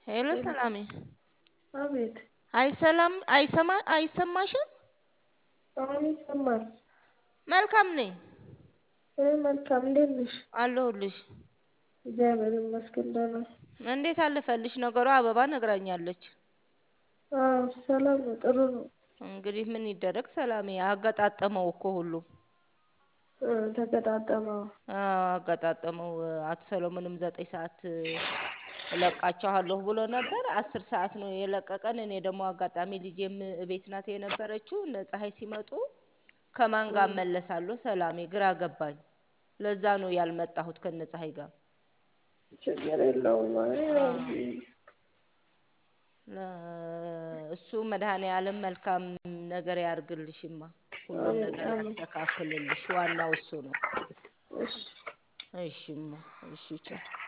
ሄሎ ሰላሜ አቤት አይሰላም አይሰማ አይሰማሽም? አሁን ይሰማል። መልካም ነኝ እኔ መልካም እንዴት ነሽ? አለሁልሽ። እግዚአብሔር ይመስገን ደህና። እንዴት አለፈልሽ ነገሩ? አበባ ነግራኛለች። አዎ ሰላም ነው፣ ጥሩ ነው። እንግዲህ ምን ይደረግ ሰላሜ፣ አገጣጠመው እኮ ሁሉም እ ተገጣጠመው። አዎ፣ አገጣጠመው። አቶ ሰሎሞንም ዘጠኝ ሰዓት እለቃቸዋለሁ ብሎ ነበር። አስር ሰዓት ነው የለቀቀን። እኔ ደግሞ አጋጣሚ ልጄም እቤት ናት የነበረችው። እነ ፀሐይ ሲመጡ ከማን ጋር እመለሳለሁ? ሰላሜ ግራ ገባኝ። ለዛ ነው ያልመጣሁት ከነ ፀሐይ ጋር። ችግር የለውም። አይ ያው እሱ መድኃኔ ዓለም መልካም ነገር ያርግልሽማ፣ ሁሉን ነገር ያስተካክልልሽ። ዋናው እሱ ነው። እሺ እሺማ፣ እሺ ቻው።